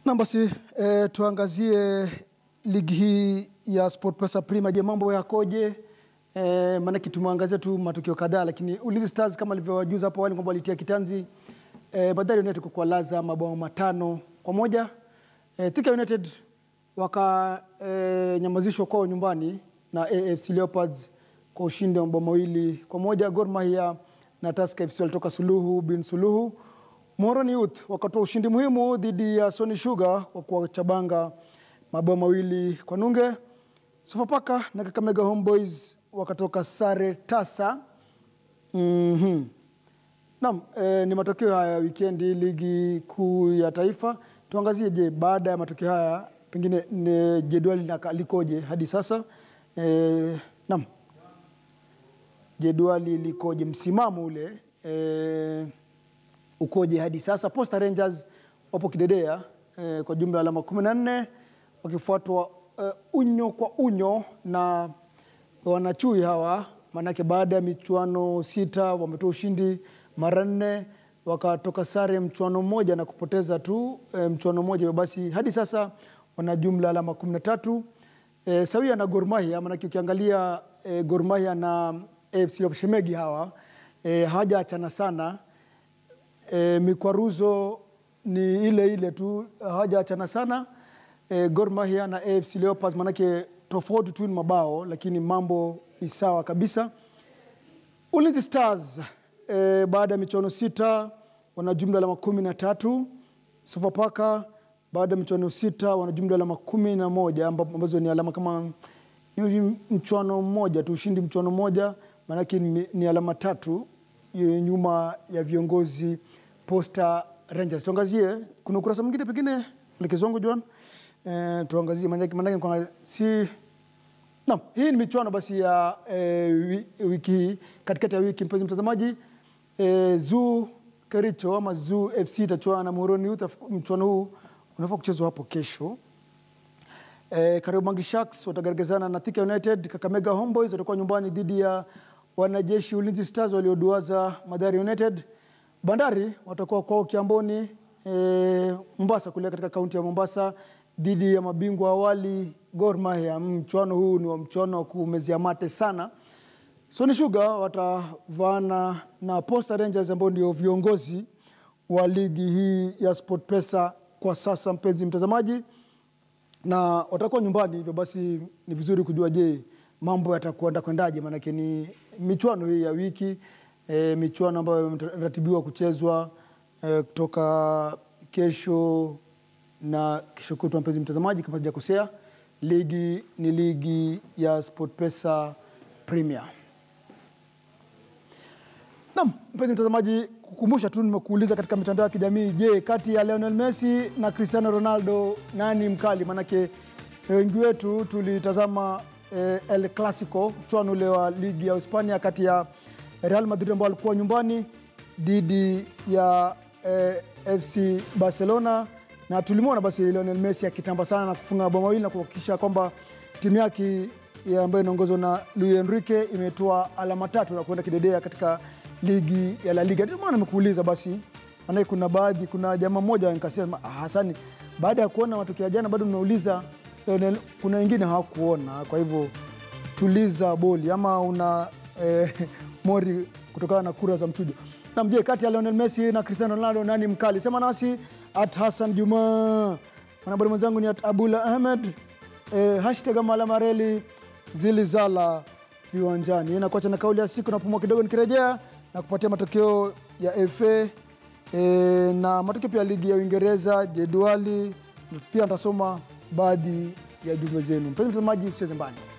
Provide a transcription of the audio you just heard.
Na basi eh, tuangazie ligi hii ya SportPesa Premier. Je, mambo yakoje? Eh, maanake tumeangazia tu matukio kadhaa, lakini Ulinzi Stars kama alivyowajuza hapo awali kwamba walitia kitanzi eh, Bandari United kwa kuwalaza mabao matano kwa moja. Eh, Thika United wakanyamazishwa kwao nyumbani na AFC Leopards kwa ushindi wa mabao mawili kwa moja. Gor Mahia na Tusker FC walitoka suluhu bin suluhu. Moroni Youth wakatoa ushindi muhimu dhidi ya Sony Sugar kwa kuwachabanga mabao mawili kwa nunge. Sofapaka na Kakamega Homeboys wakatoka sare tasa. Mhm. Naam, eh, ni matokeo haya ya wikendi ligi kuu ya taifa. Tuangazie, je, baada ya matokeo haya pengine ni jedwali lina- likoje hadi sasa? Eh, naam, jedwali likoje, msimamo ule eh, ukoje hadi sasa? Posta Rangers wapo kidedea eh, kwa jumla ya alama kumi na nne wakifuatwa eh, unyo kwa unyo na wanachui hawa, maanake baada ya michuano sita wametoa ushindi mara nne wakatoka sare mchuano mmoja na kupoteza tu e, mchuano mmoja. Hivyo basi hadi sasa wana jumla alama kumi na tatu e, sawia na Gor Mahia, maanake ukiangalia e, Gor Mahia na AFC Leopards Shemegi hawa e, hawajaachana sana e, mikwaruzo ni ile ile tu, hawajaachana sana e, Gor Mahia na AFC Leopards, manake tofauti tu ni mabao, lakini mambo ni sawa kabisa. Ulinzi Stars e, baada ya michuano sita wana jumla alama kumi na tatu. Sofapaka baada ya michuano sita wana jumla alama kumi na moja ambapo- ambazo ni alama kama ni mchuano mmoja tu, ushindi mchuano mmoja, maanake ni, ni alama tatu eh, nyuma ya viongozi Posta Rangers. Tuangazie, kuna ukurasa mwingine pengine elekezo wangu Joan, eh, tuangazie maanake maanake kwa si Naam, hii ni michuano basi ya e, wiki hii katikati ya wiki, mpenzi mtazamaji e, Zoo Kericho ama Zoo FC itachuana na Muhoroni Youth. Mchuano huu unafaa kuchezwa hapo kesho. E, Kariobangi Sharks watagaragazana na Thika United. Kakamega Homeboys watakuwa nyumbani dhidi ya wanajeshi Ulinzi Stars walioduaza Mathare United. Bandari watakuwa kwao Kiamboni e, Mombasa kule katika kaunti ya Mombasa dhidi ya mabingwa awali Gor Mahia. Mchuano huu ni wa mchuano wa kumezia mate sana. Sony Sugar watavaana na Posta Rangers ambao ndio viongozi wa ligi hii ya SportPesa kwa sasa, mpenzi mtazamaji na watakuwa nyumbani, hivyo basi ni vizuri kujua, je, mambo yatakwenda kwendaje? Maanake ni michuano hii ya wiki e, michuano ambayo imeratibiwa kuchezwa e, kutoka kesho na kesho kutwa. Mpenzi mtazamaji, kama sijakosea, ligi ni ligi ya SportPesa Premier. Naam, mpenzi mtazamaji, kukumbusha tu nimekuuliza katika mitandao ya kijamii, je, kati ya Lionel Messi na Cristiano Ronaldo nani mkali? Maanake wengi wetu tulitazama eh, El Clasico, mchuano ule wa ligi ya Hispania kati ya Real Madrid ambao walikuwa nyumbani dhidi ya eh, FC Barcelona, na tulimwona basi Lionel Messi akitamba sana na kufunga mabao mawili na kuhakikisha kwamba timu yake ya ambayo inaongozwa na Luis Enrique imetoa alama tatu na kuenda kidedea katika ligi ya La Liga. Ndio maana nimekuuliza basi, maanake kuna baadhi, kuna jamaa mmoja nikasema, "Ah, Hasani, baada ya kuona matokeo ya jana bado mnauliza Lionel, kuna wengine hawakuona, kwa hivyo tuliza boli ama una eh, mori kutokana na kura za mchujo. Na mje kati ya Lionel Messi na Cristiano Ronaldo nani mkali? Sema nasi at Hassan Juma. Mwanahabari mwenzangu ni at Abula Ahmed. Eh, hashtag ama alama reli zilizala viwanjani. Inakuacha na kauli ya siku, napumua kidogo, nikirejea na kupatia matokeo ya FA e, na matokeo pia ya ligi ya Uingereza, jedwali, pia nitasoma baadhi ya jumbe zenu. Mpenzi mtazamaji, usicheze mbali.